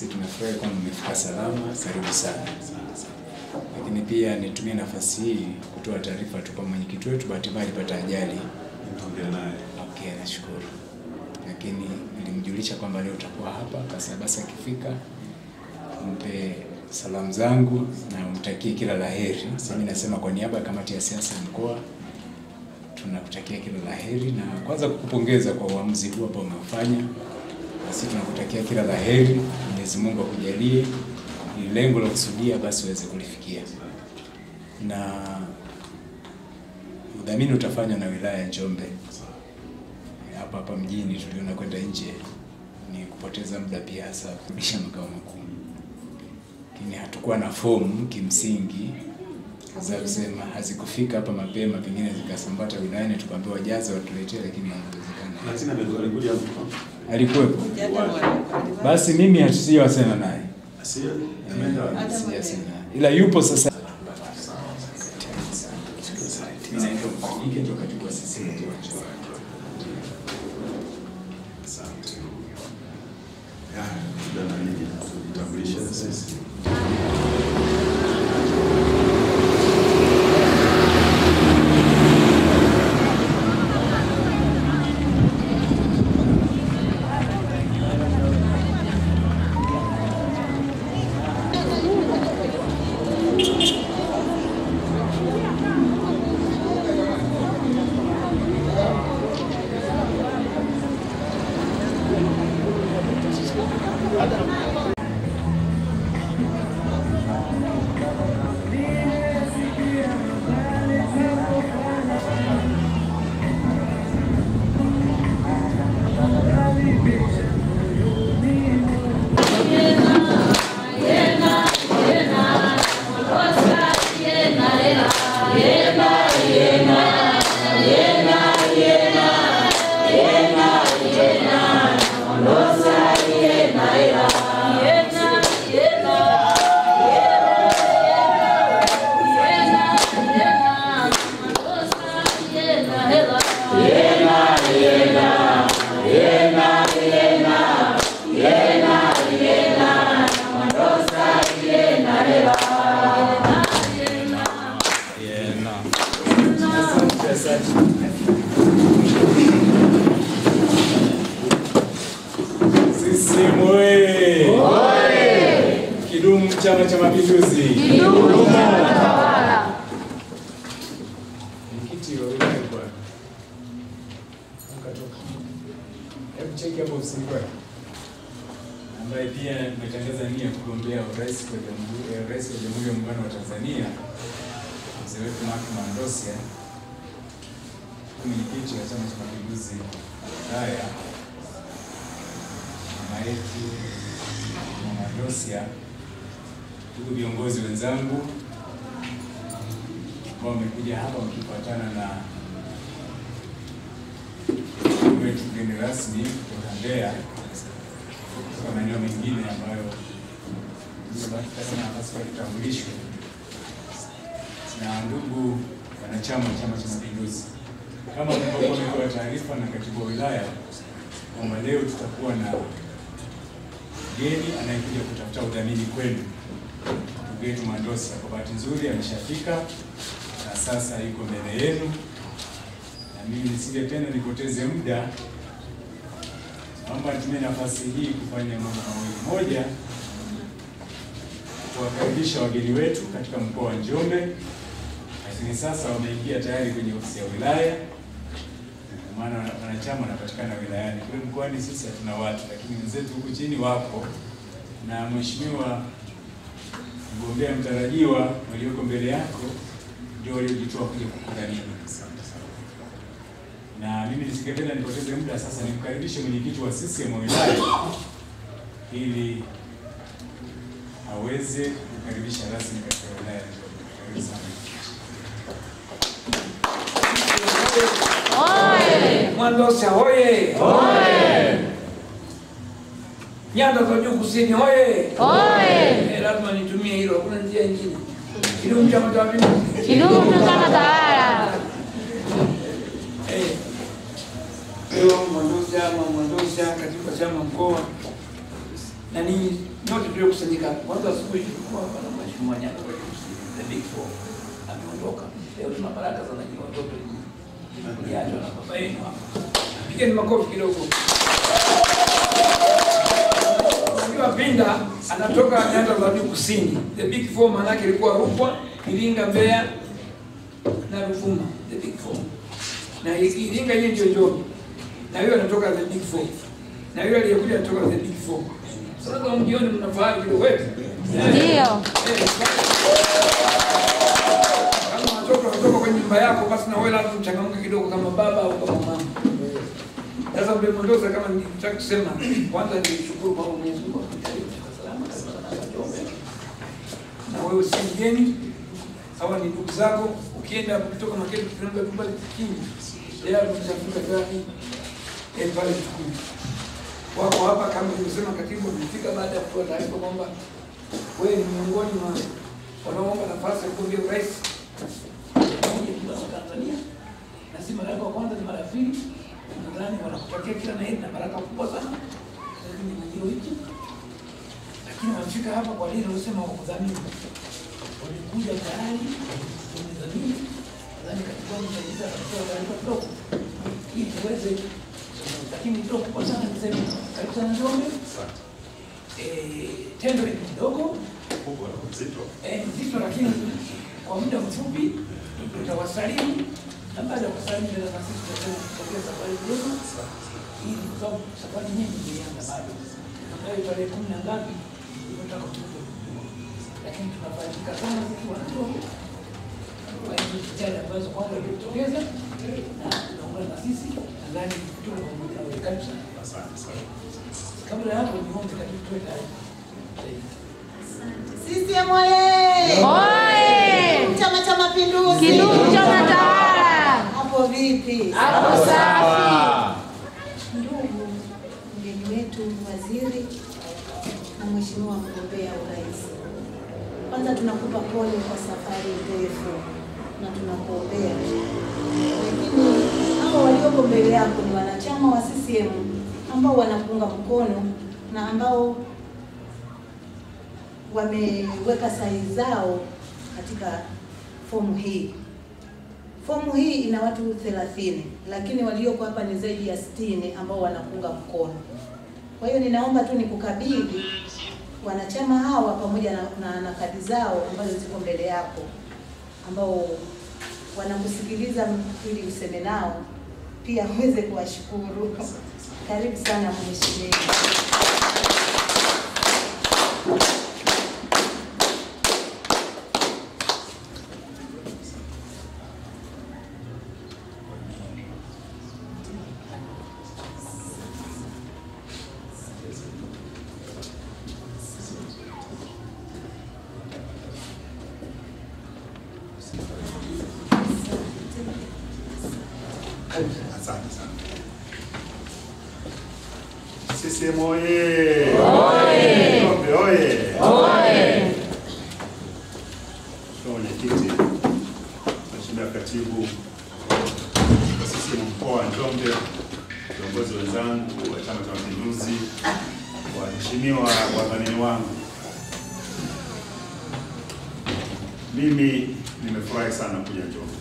Sisi tumefurahi kwamba mmefika salama, karibu sana. Lakini pia nitumie nafasi hii kutoa taarifa tu kwa mwenyekiti wetu, bahati mbaya alipata ajali. Nitaongea naye. Okay, nashukuru. Lakini nilimjulisha kwamba leo utakuwa hapa, basi basi akifika mpe salamu zangu na umtakie kila la heri. Mimi nasema kwa niaba ya kamati ya siasa ya mkoa tunakutakia kila la heri na kwanza kukupongeza kwa uamuzi huu ambao umeufanya. Basi tunakutakia kila la heri, Mwenyezi Mungu akujalie ili lengo la kusudia basi uweze kulifikia, na udhamini utafanywa na wilaya ya Njombe. Hapa hapa mjini tuliona kwenda nje ni kupoteza muda pia, hasa kurudisha makao makuu, lakini hatukuwa na fomu kimsingi za kusema hazikufika hapa mapema, pengine zikasambata wilayani, tukaambiwa wajaze watuletee, lakini haikuwezekana. Lakini amekuwa alikuja hapo. Alikuwepo. Basi mimi hatujawasema naye, Asia ameenda wapi? sijasema ila yupo sasa. Mimi naitwa Mfanyike, ndio katibu wa CCM. Asante. Ya, labda na nini tujitambulishe sisi. CCM oye! Kidumu Chama cha Mapinduzi! Mwenyekiti wa wilaya kwa ukatoka. Hebu cheki hapo ofisini kwake, ambaye pia nimetangaza nia ya kugombea urais kwa jamhuri eh, rais wa Jamhuri ya Muungano wa Tanzania, mzee wetu Mark Mandosia, mwenyekiti wa Chama cha Mapinduzi wilaya mama yetu Mama Dosia, ndugu viongozi wenzangu ambao wamekuja hapa wakifuatana na ndugu wetu mgeni rasmi kutoka Mbeya kutoka maeneo mengine ambayo kama nafasi ya kutambulishwa na ndugu wanachama wa Chama cha Mapinduzi, kama mlivyokuwa mmepewa taarifa na katibu wa wilaya kwamba leo tutakuwa na mgeni anayekuja kutafuta udhamini kwenu, ndugu yetu Mandosa. Kwa bahati nzuri ameshafika na sasa yuko mbele yenu, na mimi nisingependa nipoteze muda, naomba nitumie nafasi hii kufanya mambo mawili. Moja, kuwakaribisha wageni wetu katika mkoa wa Njombe, lakini sasa wameingia tayari kwenye ofisi ya wilaya kwa maana wanachama wanapatikana wilayani. Kule mkoani sisi hatuna watu, lakini wenzetu huku chini wapo, na mheshimiwa mgombea mtarajiwa walioko mbele yako ndio waliojitoa kuja kukudhamini. Na mimi nisingependa nipoteze muda, sasa nimkaribishe mwenyekiti wa CCM wa wilaya ili aweze kukaribisha rasmi katika wilaya ya Njombe. Karibu sana. Mwandosa hoye! Nyanda za juu kusini hoye! Eh, lazima nitumie hilo, hakuna njia nyingine. Kidumu Chama cha Mapinduzi! Kidumu chama tawala. Eh, Leo Mwandosa ama Mwandosa katika chama mkoa na ninyi nyote tuliokusanyika hapa. Kwanza asubuhi tulikuwa hapa na mheshimiwa Nyanda kwa the big four ameondoka. Leo tuna baraka sana nyinyi watoto kuliachwa na baba yenu hapa. Pigeni makofi kidogo. Mheshimiwa Pinda anatoka nyanda za juu kusini. The big four maana yake ilikuwa Rukwa, Iringa, Mbeya na Ruvuma. The big four. Na Iringa yeye ndio Njombe. Na yeye anatoka the big four. Na yule aliyekuja anatoka the big four. Sasa mjioni mnafahamu kidogo wetu. Ndio. Kama watoto wanatoka kwenye nyumba yako, basi na wewe lazima uchangamke kidogo, kama baba au kama mama. Sasa mbe Mondoza, kama nilitaka kusema, kwanza nishukuru kwa Mwenyezi Mungu akujalie kwa salama kabisa na Njombe. Na wewe si mgeni, hawa ni ndugu zako. Ukienda kutoka Makete tunaomba kubali kingi. Leo tumeshafunga gari eh, pale tukuu. Wako hapa kama nilivyosema, katibu amefika baada ya kutoa taarifa kwamba wewe ni miongoni mwa wanaoomba nafasi ya kugombea urais Tanzania na si mara yako ya kwanza, ni mara ya pili. Nadhani wanakutakia kila na heri na baraka kubwa sana lakini majiro hiki, lakini wamefika hapa kwa lile lilosema wakudhamini, walikuja tayari wamedhamini. Nadhani katika msaidizi atatoa taarifa kidogo ili tuweze, lakini ndio kubwa sana niseme, karibu sana Njombe. Eh, tendo ni kidogo Kubwa na mzito. eh, nzito lakini kwa muda mfupi tutawasalimu na baada ya kusalimu tena na sisi tutapokea safari njema, ili kwa sababu safari nyingi zilianza bado, ambayo tarehe kumi na ngapi tunataka tuje, lakini tunafaidika sana zikiwa na Njombe kwa hizo jitihada ambazo kwanza ilitokeza na tunaungana na sisi, nadhani tuko pamoja na wewe. Karibu sana. Asante sana. Kabla ya hapo, niombe katibu tuwe tayari. CCM oye! Oye! Chama cha Mapinduzi! Kidumu chama tawala! Hapo vipi? Hapo safi! Ndugu mgeni wetu waziri na mheshimiwa mgombea urais, kwanza tunakupa pole kwa safari ndefu na tunakuombea, lakini hao walioko mbele yako ni wanachama wa CCM ambao wanakuunga mkono na ambao wameweka sahihi zao katika fomu hii. Fomu hii ina watu 30 lakini walioko hapa ni zaidi ya 60 ambao wanakuunga mkono. Kwa hiyo ninaomba tu nikukabidhi wanachama hawa pamoja na, na, na kadi zao ambazo ziko mbele yako ambao wanakusikiliza ili useme nao pia uweze kuwashukuru. Karibu sana mheshimiwa. Asante sana. CCM oye! Njombe oye! Mheshimiwa Mwenyekiti, Mheshimiwa Katibu wa CCM mkoa wa Njombe, viongozi wenzangu wa Chama cha Mapinduzi, waheshimiwa wadhamini wangu, mimi nimefurahi sana kuja Njombe.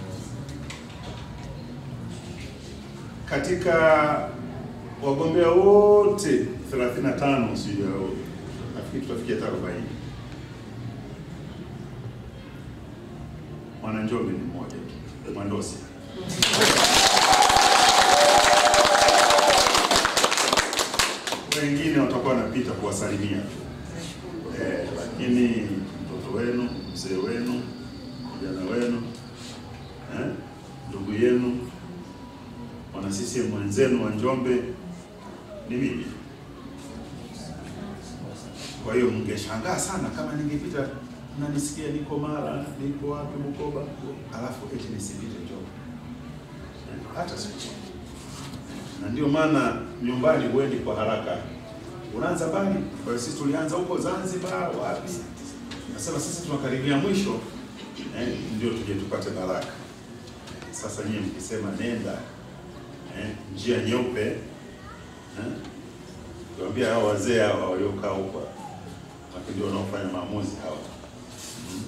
katika wagombea wote 35 sijui au nafikiri tutafikia hata 40 mwana Njombe ni mmoja tu, Mwandosi. Wengine watakuwa wanapita kuwasalimia eh, lakini mtoto wenu, mzee wenu, kijana wenu, eh, ndugu yenu wana CCM wenzenu wa Njombe ni mimi. Kwa hiyo mngeshangaa sana kama ningepita mnanisikia niko Mara, niko wapi Bukoba, alafu eti nisipite Njombe hata siku moja. Na ndio maana nyumbani huendi kwa haraka, unaanza mbali. Kwa hiyo sisi tulianza huko Zanzibar, wapi, nasema sisi tunakaribia mwisho eh, ndio tuje tupate baraka. Sasa nyie mkisema nenda eh, njia nyeupe eh, Ukiwaambia hao wazee hawa waliokaa huko, lakini ndio wanaofanya maamuzi hawa, Mm.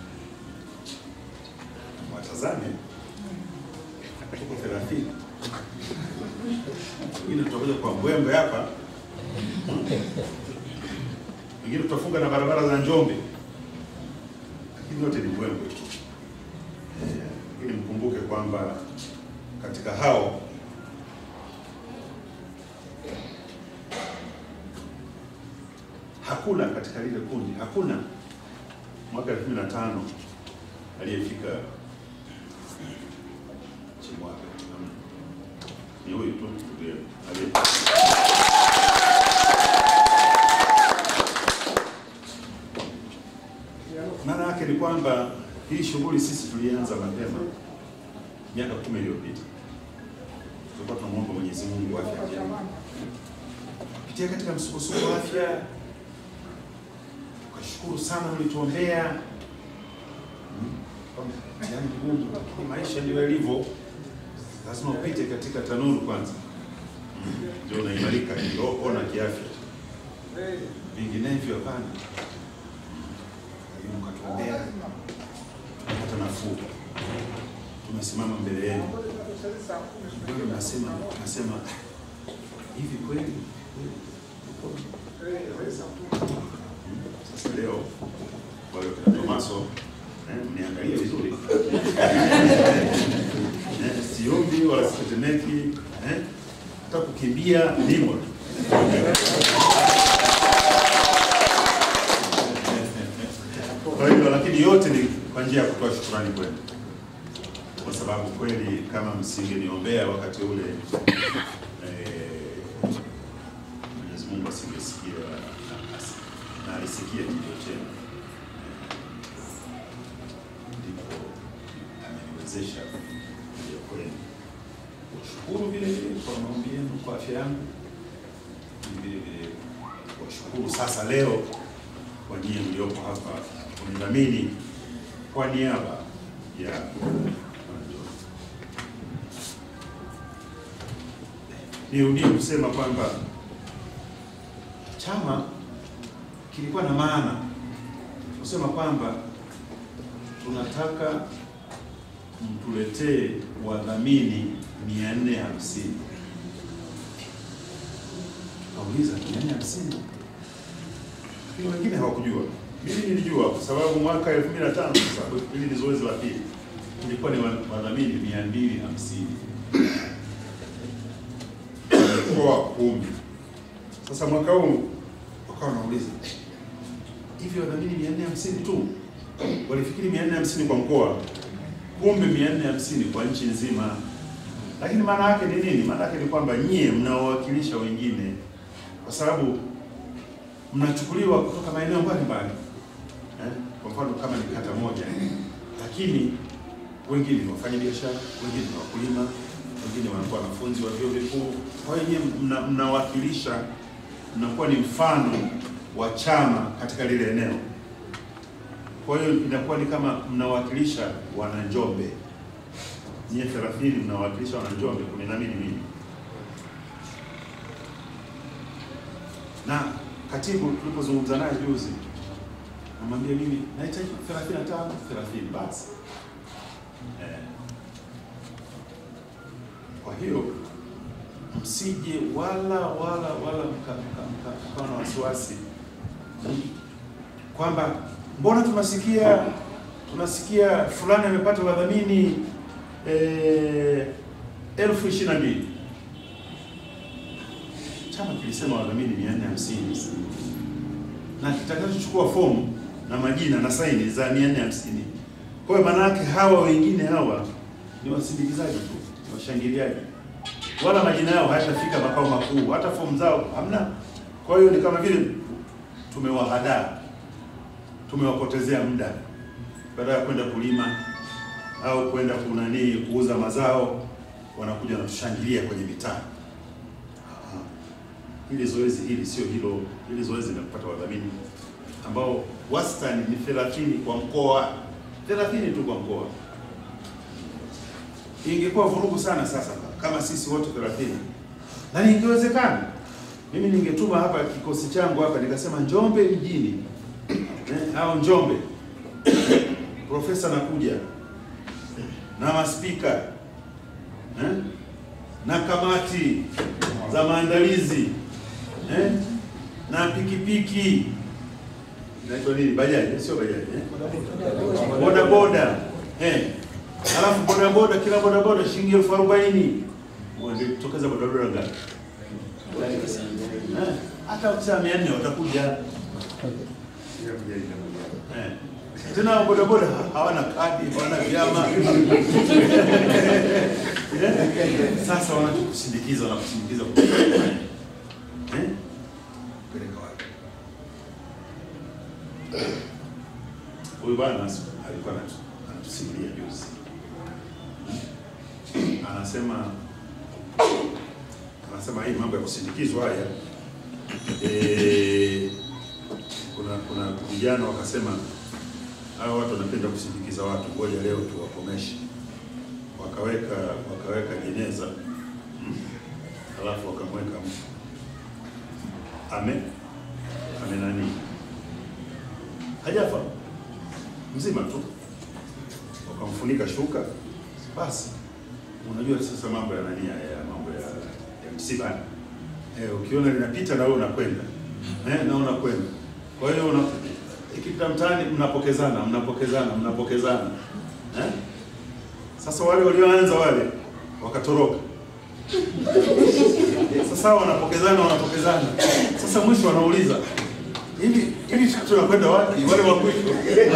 watazame tuko thelathini, wengine tutakuja kwa mbwembe hapa, wengine tutafunga na barabara za Njombe, lakini yote ni mbwembe tu. Eh, Ili mkumbuke kwamba katika hao hakuna katika lile kundi, hakuna mwaka elfu mbili na tano aliyefika Chimwaga. Hamna. Ni huyu tu ndiye aliye maana yake ni kwamba hii shughuli sisi tulianza mapema miaka kumi iliyopita. Tulikuwa tunamwomba Mwenyezi Mungu afya njema, kupitia katika msukosuko wa afya. Tukashukuru sana mlituombea, Mm. Kwamba mtihani mgumu, lakini maisha ndio yalivyo, lazima upite katika tanuru kwanza, Mm. ndio unaimarika kiroho na kiafya, vinginevyo hapana. Lakini mkatuombea tumepata nafuu, tumesimama mbele yenu. Kweli nasema nasema hivi kweli kweli? Sasa leo wale kina Tomaso eh, mniangalie vizuri eh, siombi wala sitetemeki eh, hata kukimbia nimo Kwa hiyo lakini yote ni kwa njia ya kutoa shukrani kwenu, kwa sababu kweli kama msingeniombea wakati ule eh, Mwenyezi Mungu asingesikia na- asi- na alisikia kilio chenu, Eh, ndipo ameniwezesha kuja kwenu kushukuru vile vile kwa maombi yenu, kwa afya yangu, vile vile kuwashukuru sasa leo kwa nyie mliopo hapa kunidhamini kwa niaba ya wananchi. Nirudie kusema kwamba chama kilikuwa na maana kusema kwamba tunataka mtuletee wadhamini mia nne hamsini. Kauliza mia nne hamsini lakini wengine hawakujua. Mimi nilijua kwa sababu mwaka 2005 sasa, hili ni zoezi la pili, ilikuwa ni wa- wadhamini mia mbili hamsini mkoa kumi. Sasa mwaka huu wakawa wanauliza hivi, wadhamini mia nne hamsini tu, walifikiri mia nne hamsini kwa mkoa, kumbe mia nne hamsini kwa nchi nzima. Lakini maana yake ni nini? Maana yake ni kwamba nyie mnawawakilisha wengine, kwa sababu mnachukuliwa kutoka maeneo mbalimbali eh? Kwa mfano kama ni kata moja, lakini wengine ni wafanyabiashara, wengine ni wakulima, wengine wanakuwa wanafunzi wa vyuo vikuu. Kwa hiyo nyie mna- mnawakilisha, mnakuwa ni mfano wa chama katika lile eneo. Kwa hiyo inakuwa ni kama mnawakilisha wananjombe, nyie 30 mnawakilisha wananjombe, kumi na mbili mimi na katibu tulipozungumza naye juzi, namwambia mimi nahitaji 35 30 basi eh. Kwa hiyo msije wala wala wala mka- mka- mka- mkawa na wasiwasi mm, kwamba mbona tunasikia tunasikia fulani amepata wadhamini eh, elfu ishirini na mbili chama kilisema wadhamini mia nne hamsini na kitakachochukua fomu na majina na saini za mia nne hamsini. Kwa hiyo maana yake hawa wengine hawa ni wasindikizaji tu, ni washangiliaji, wala majina yao hayatafika makao makuu, hata fomu zao hamna. Kwa hiyo ni kama vile tumewahadaa, tumewapotezea muda, baada ya kwenda kulima au kwenda kunanii kuuza mazao, wanakuja wanatushangilia kwenye mitaa. Hili zoezi hili sio hilo. Hili zoezi la kupata wadhamini ambao wastani ni 30 kwa mkoa, 30 tu kwa mkoa. Ingekuwa vurugu sana sasa kama sisi wote 30, na ingewezekana Mimi ningetuma hapa kikosi changu hapa nikasema Njombe mjini eh, au Njombe profesa nakuja na maspika eh, na kamati za maandalizi eh, na pikipiki inaitwa nini, bajaji sio bajaji eh? boda boda eh. Alafu boda boda, kila boda boda shilingi elfu arobaini tokeza boda boda ngapi? Eh, hata ukisema mia nne watakuja eh. Tena boda boda hawana kadi, hawana vyama Eh, sasa wanakusindikiza, wanakusindikiza eh, peleka wapi? Huyu bwana alikuwa anatu- anatusimulia juzi, anasema anasema hii mambo ya kusindikizwa haya eh, kuna kuna vijana wakasema hao watu wanapenda kusindikiza watu, ngoja leo tuwakomeshe. Wakaweka wakaweka jeneza mm, alafu wakamweka mtu ame ame nani hajafa mzima tu, wakamfunika shuka. Basi unajua sasa mambo ya nani haya ya mambo ya, ya msiba eh, ukiona linapita na wewe unakwenda eh, na unakwenda. Kwa hiyo una ikipita mtaani mnapokezana mnapokezana mnapokezana eh? Sasa wale walioanza wale wakatoroka. Sasa wanapokezana wanapokezana, sasa mwisho wanauliza hivi hivi tunakwenda wapi? Wale wa mwisho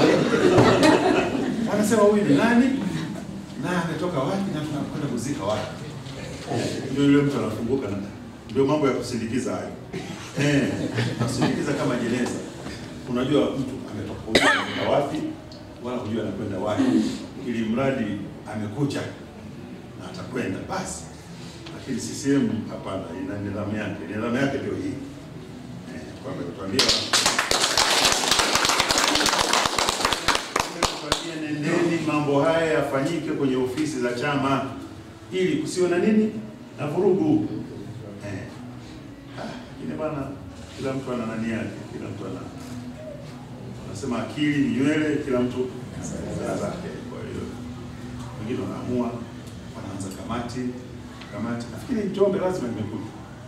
anasema huyu ni nani na ametoka wapi na tunakwenda kuzika wapi? Ndio yule mtu anafunguka na ndio mambo ya kusindikiza hayo. Eh, kusindikiza kama jeneza. Unajua mtu ametoka hujui anakwenda wapi wala hujui anakwenda wapi, ili mradi amekuja na atakwenda basi. Lakini CCM hapana, ina nidhamu yake. Nidhamu yake ndio hii eh, kwamba tuambia tuambia, nendeni mambo haya yafanyike kwenye ofisi za chama ili kusiwe na nini na vurugu eh. Ah, lakini bana, kila mtu ana nani yake, kila mtu ana wanasema akili ni nywele, kila mtu ana zake. Kwa hiyo wengine wanaamua, wanaanza kamati kamati. Nafikiri Njombe lazima nimekuja,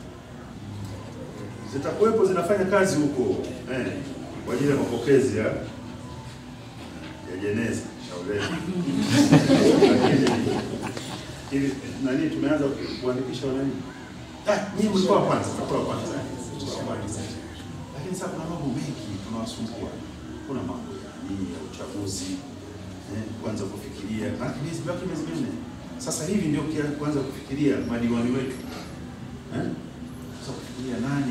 zitakuwepo zinafanya kazi huko eh, kwa ajili ya mapokezi ya ya jeneza shauleni. Lakini ili nani, tumeanza kuandikisha wananchi. Ah, nyinyi mlikuwa wa kwanza, mlikuwa wa kwanza, mlikuwa wa kwanza. Lakini sasa kuna mambo mengi tunawasumbua. Kuna mambo ya nini ya uchaguzi eh, kuanza kufikiria na miezi baki miezi minne sasa hivi ndio kia- kuanza kufikiria madiwani wetu eh, sasa kufikiria nani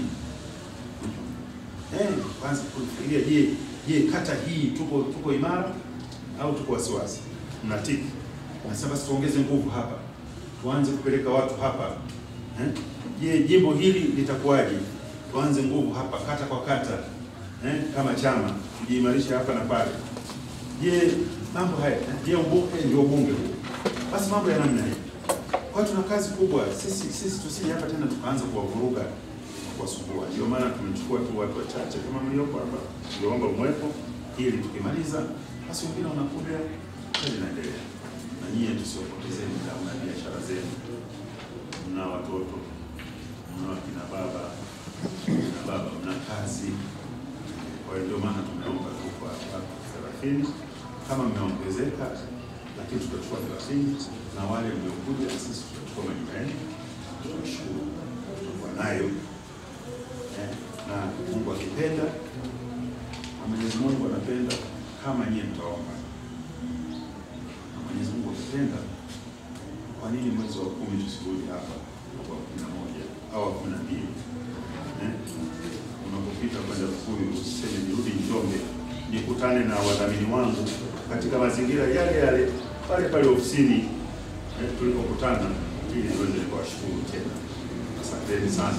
eh, kwanza kufikiria, je, je kata hii tuko tuko imara au tuko wasiwasi? Mnatiki nasema basi tuongeze nguvu hapa, tuanze kupeleka watu hapa eh? Je, jimbo hili litakuwaje? Tuanze nguvu hapa kata kwa kata eh? Kama chama tujiimarishe hapa na pale. Je, mambo haya eh? Je, ubunge ndio ubunge huu? Basi mambo ya namna hii. Kwa hiyo tuna kazi kubwa sisi, sisi tusije hapa tena tukaanza kuwavuruga kuwasumbua. Ndio maana tumechukua tu watu wachache kama mliopo hapa, ndio mwepo, ili tukimaliza basi wengine wanakuja, kazi inaendelea. Na nyie tusiwapotezeni muda, mna biashara zenu, mna watoto, mna wakina baba na baba, mna kazi. Kwa hiyo ndio maana tumeomba tu kwa watu thelathini kama mmeongezeka, lakini tutachukua thelathini na wale mliokuja, sisi tutachukua majina yenu, tutashukuru tutakuwa nayo eh, na Mungu akipenda na Mwenyezi Mungu anapenda kama nyie mtaomba na Mwenyezi Mungu akipenda, kwa nini mwezi wa kumi tusirudi hapa mwaka wa kumi na moja au wa kumi na mbili eh? Unapopita kwenda Tukuyu usiseme nirudi Njombe nikutane na wadhamini wangu katika mazingira yale yale pale pale ofisini eh, tulipokutana ili niweze kuwashukuru tena. Asanteni sana.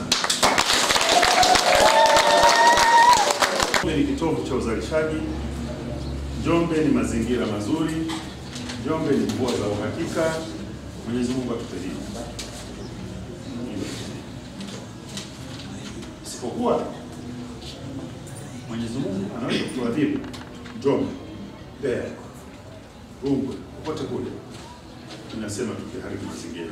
Njombe ni kitovu cha uzalishaji. Njombe ni mazingira mazuri. Njombe ni mvua za uhakika. Mwenyezi Mungu atupe hili. isipokuwa Mwenyezi Mungu anaweza kutuadhibu Njombe, Mbeya, Rungwe, popote kule, tunasema tukiharibu mazingira.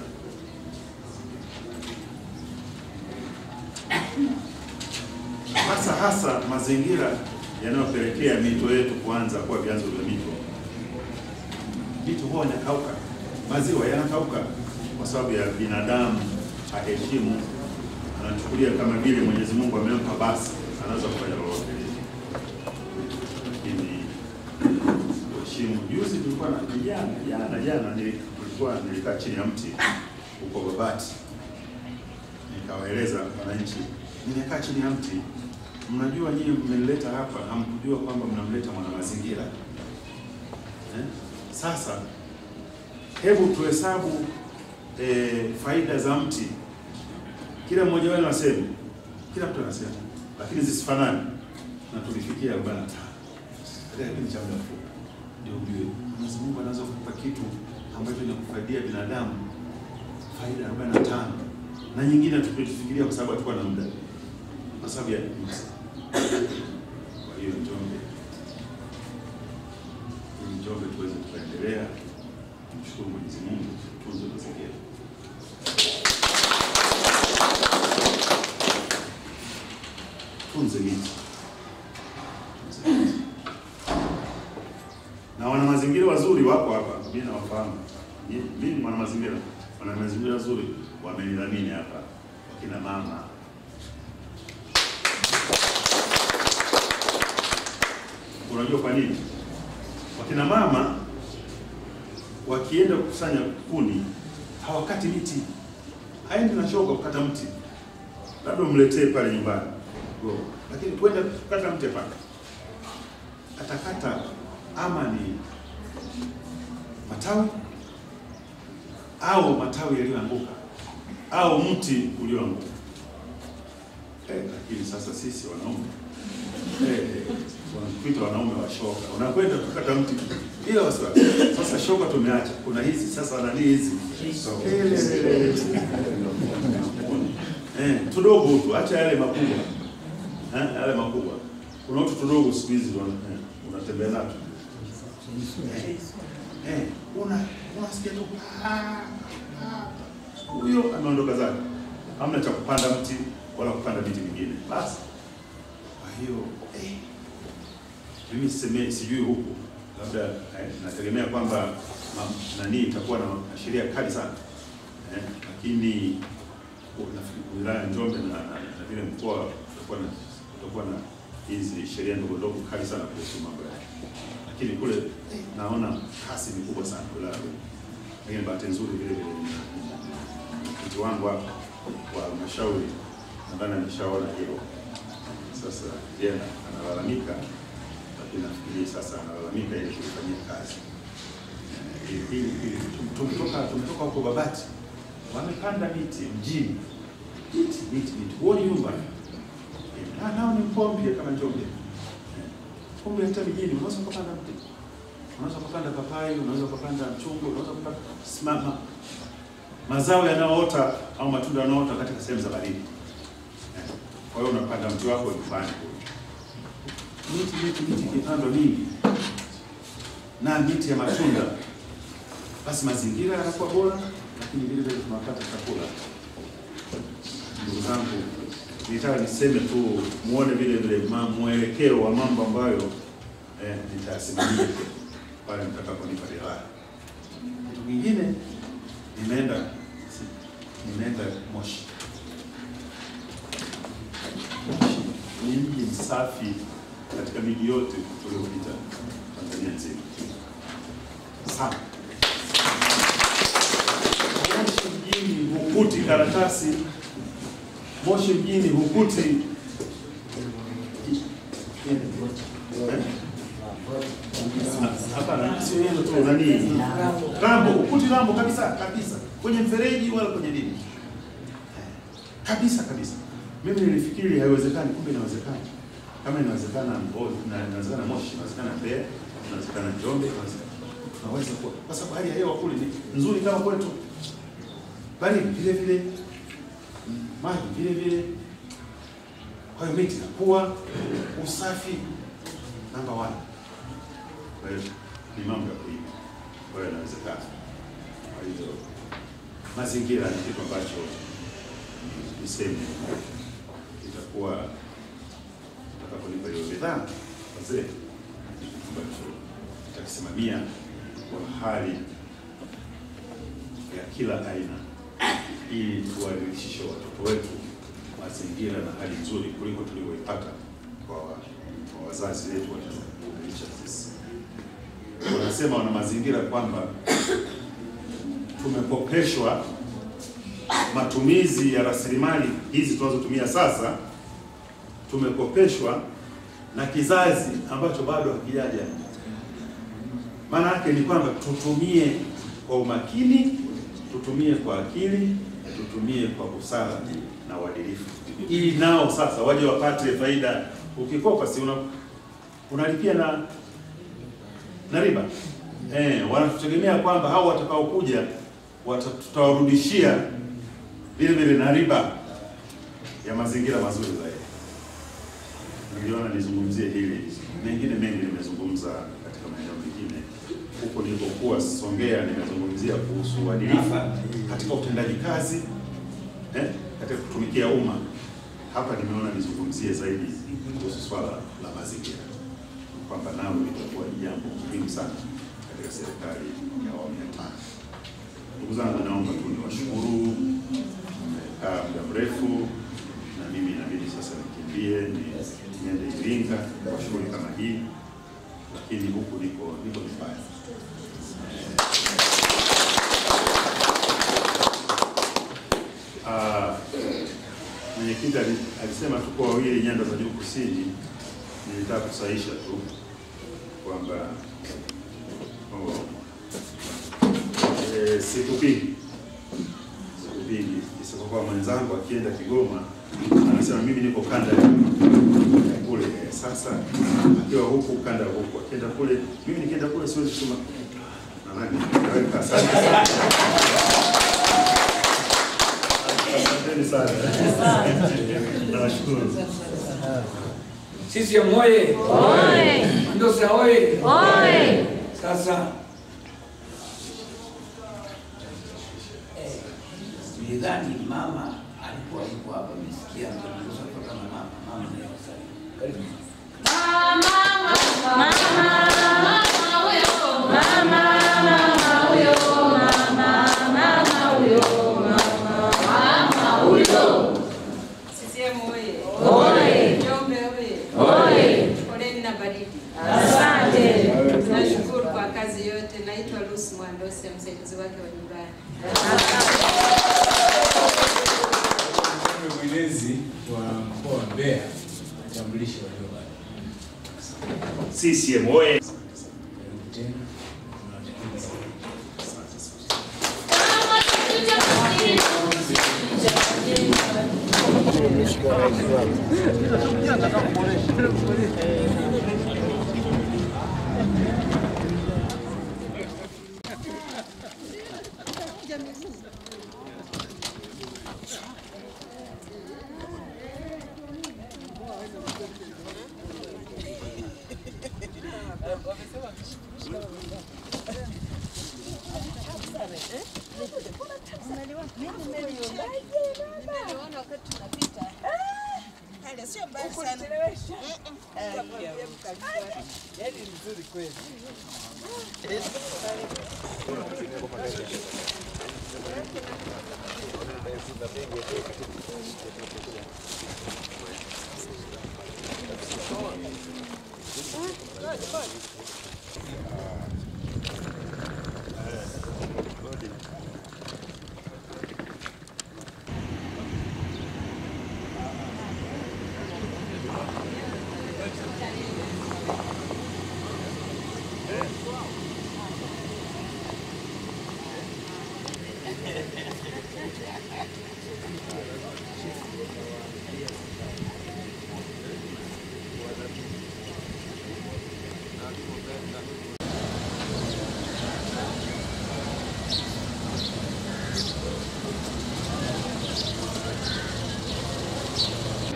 hasa hasa mazingira yanayopelekea mito yetu kuanza kuwa vyanzo vya mito. Mito huwa yanakauka, maziwa yanakauka kwa sababu ya binadamu haheshimu, anachukulia kama vile Mwenyezi Mungu amempa, basi anaweza kufanya lolote lile. Lakini kuheshimu. Juzi tulikuwa na jana jana jana nili- tulikuwa nilikaa chini ya mti huko Babati, nikawaeleza wananchi, nimekaa chini ya mti Mnajua nyinyi mmenileta hapa, hamkujua kwamba mnamleta mwana mazingira eh? Sasa hebu tuhesabu eh, faida za mti. Kila mmoja wenu aseme, kila mtu anasema, lakini zisifanane, na tulifikia 45 katika kipindi cha muda mfupi. Ndio ujue Mwenyezi Mungu anaweza kukupa kitu ambacho kinakufaidia binadamu faida 45 na nyingine tukifikiria kwa sababu hatukuwa na muda kwa sababu ya mti. Kwa hiyo Njombe, ili Njombe tuweze tukaendelea, tumshukuru Mwenyezi Mungu, tutunze mazingira. Tunze miti, tunze miti. Na wana mazingira wazuri wako hapa, mimi nawafahamu. Mimi mimi mwana mazingira, wana mazingira wazuri wamenidhamini hapa, wakina mama Unajua kwa nini? Wakina mama wakienda kukusanya kuni hawakati miti, haendi na shoka kukata mti, labda umletee pale nyumbani Go. lakini kwenda kukata mti pale atakata ama ni matawi au matawi yaliyoanguka au mti ulioanguka. Eh, lakini sasa sisi wanaume eh, wanatuita wanaume wa shoka, unakwenda kukata mti bila wasiwasi. Sasa shoka tumeacha, kuna hizi sasa nani hizi Kelele. eh, tudogo tu, acha yale makubwa eh, yale makubwa. Kuna watu tudogo siku hizi wana- eh, unatembea nato eh, eh, una unasikia tu "Ah, ah." huyo ameondoka zake, hamna cha kupanda mti wala kupanda miti mingine basi. Kwa hiyo eh, mimi siseme sijui huku labda eh, nategemea kwamba ma- nani itakuwa na na sheria kali sana eh, lakini u- nafikiri wilaya ya Njombe na, na, na vile mkoa utakuwa na utakuwa na hizi sheria ndogo ndogo kali sana kuhusu mambo yake, lakini kule eh, naona kasi ni kubwa sana wilaya. Lakini bahati nzuri vile vile nina- nina- mwenyekiti wangu hapa wa halmashauri nadhani ameshaona hilo. Sasa jana analalamika, lakini nafikiri sasa analalamika ili kulifanyia kazi. Eh, ili- ili- ili- tum- Tumetoka tumetoka huko Babati, wamepanda miti mjini, miti miti miti, huoni nyumba Eh, na nao ni mkoa mpya kama Njombe. Eh, Kumbe hata mijini unaweza kupanda mti, unaweza kupanda papai, unaweza kupanda mchungwa, unaweza kupanda simama mazao yanayoota au matunda yanayoota katika sehemu za baridi. Eh, Kwa hiyo unapanda mti wako nyumbani kule. Miti miti miti ikipandwa mingi na miti ya matunda, basi mazingira yanakuwa bora, lakini vile vile tunapata chakula. Ndugu zangu, nitaka niseme tu muone vile vile ma- mwelekeo wa mambo ambayo eh, nitayasimamia pale mtakaponipa ridhaa. Kitu kingine nimeenda si- nimeenda Moshi. Moshi ni mji msafi katika miji yote tuliyopita Tanzania nzima sana. Moshi mjini hukuti karatasi, Moshi mjini hukuti eh? Hapana, sio hilo tu, nani rambo, hukuti rambo kabisa kabisa, kwenye mfereji wala kwenye nini kabisa kabisa. Mimi nilifikiri haiwezekani, kumbe inawezekana. Kama inawezekana Mbo- na- inawezekana Moshi, inawezekana Mbeya, inawezekana Njombe, inawezekana tunaweza kuwa, kwa sababu hali ya hewa kule ni nzuri kama kwetu, bali vile vile mm, maji vile vile Kwa hiyo miti inakuwa, usafi namba one. Kwa hiyo ni mambo ya kuiga, kwa hiyo inawezekana. Kwa hiyo mazingira ni kitu ambacho niseme itakuwa tutakapolipa hiyo bidhaa wazee, ni kitu ambacho tutakisimamia kwa hali ya kila aina, ili tuwaridhishe watoto wetu mazingira na hali nzuri kuliko tulivyoipata kwa, wa- kwa wazazi wetu waliotulisha sisi. Wanasema wana mazingira kwamba tumekopeshwa matumizi ya rasilimali hizi tunazotumia sasa, tumekopeshwa na kizazi ambacho bado hakijaja. Maana yake ni kwamba tutumie kwa umakini, tutumie kwa akili, tutumie kwa busara na uadilifu, ili nao sasa waje wapate faida. Ukikopa si una unalipia na na riba eh, wanatutegemea kwamba hao watakaokuja wata- tutawarudishia vile vile na riba ya mazingira mazuri zaidi. Niliona nizungumzie hili, mengine mengi nimezungumza katika maeneo mengine. Huko nilipokuwa Songea nimezungumzia kuhusu uadilifu katika utendaji kazi eh, katika kutumikia umma. Hapa nimeona nizungumzie zaidi kuhusu swala la mazingira, kwamba nalo litakuwa ni jambo muhimu sana katika serikali ya awamu ya tano. Ndugu zangu, naomba tu niwashukuru, mmekaa muda mrefu na mimi inabidi sasa nikimbie ni- niende Iringa kwa shughuli kama hii, lakini huku niko niko nyumbani. Ah, Mwenyekiti ali- alisema tuko wawili nyanda za juu kusini. Nilitaka kusahisha tu kwamba oh, eh, sikupingi sikupingi, isipokuwa mwenzangu akienda Kigoma anasema mimi niko kanda ya ya kule. Sasa akiwa huku kanda ya huku, akienda kule, mimi nikienda kule siwezi kusema nadhani naweka. Asante sana, asanteni sana, nawashukuru. CCM oye! Oye! Mandosa oye! Oye! Sasa eh, nilidhani mama alikuwa yuko hapa, mesikia mzungumzo kutoka na mama mama naye wasalimu. Karibu. CCM oye! Oye! Njombe oye! Oye! Poleni na baridi. Asante! Nashukuru kwa kazi yote. Naitwa Lucy Mwandose, msaidizi wake wa nyumbani. Mjumbe mwenezi wa mkoa wa Mbeya atambulishe waliobaki. CCM oye! Karibu tena. Tunawashukuru sana.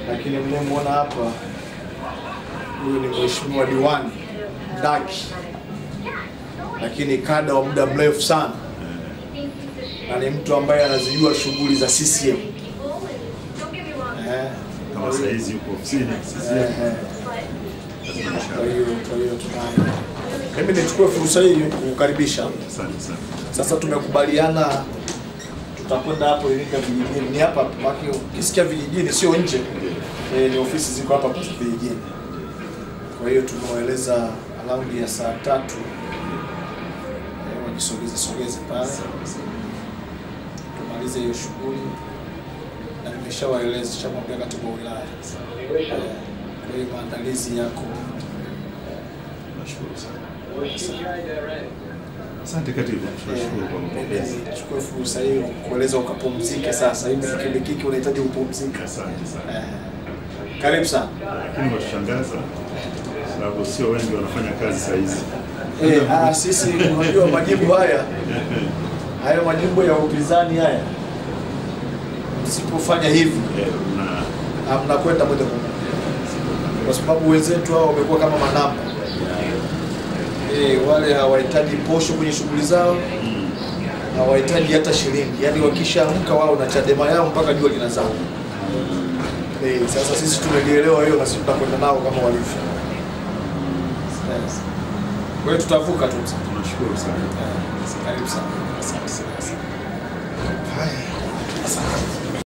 lakini mnayemwona hapa huyu ni mheshimiwa diwani Ndaki, lakini kada wa muda mrefu sana na ni mtu ambaye anazijua shughuli za CCM. Eh, Kama saa hizi yuko ofisini eh, CCM. eh. Kwa hiyo kwa hiyo tuna mimi nichukue fursa hii kukukaribisha. Asante sana. Sasa tumekubaliana tutakwenda hapo Iringa vijijini, ni hapa maki, ukisikia vijijini sio nje e, ni ofisi ziko hapa kwa vijijini. Kwa hiyo tumewaeleza around ya saa tatu e, wajisogeze sogeze pale tumalize hiyo shughuli, na nimeshawaeleza shamwambia katibu wa wilaya e, kwa hiyo maandalizi yako Nashukuru sana. Asante katibu, tunashukuru kwa mapokezi. Nichukue fursa hiyo kueleza ukapumzike sasa. Hivi kipindi unahitaji kupumzika. Asante sana. Eh, Karibu sana. Lakini washangaza sababu sio wengi wanafanya kazi saa hizi. Eh, ah, sisi unajua majibu haya haya majibu ya upinzani haya, msipofanya hivi Eh, na ah, mnakwenda moja kwa moja, kwa sababu wenzetu hao wamekuwa kama manamba eh, wale hawahitaji posho kwenye shughuli zao, hawahitaji hata shilingi, yaani wakishaamka wao na Chadema yao mpaka jua linazama. Eh, sasa sisi tumelielewa hiyo na sisi tutakwenda nao kama walivyo. Eh, Kwa hiyo tutavuka tu. tunashukuru sana. Eh, Karibu sana. Asante sana. Haya. Asante.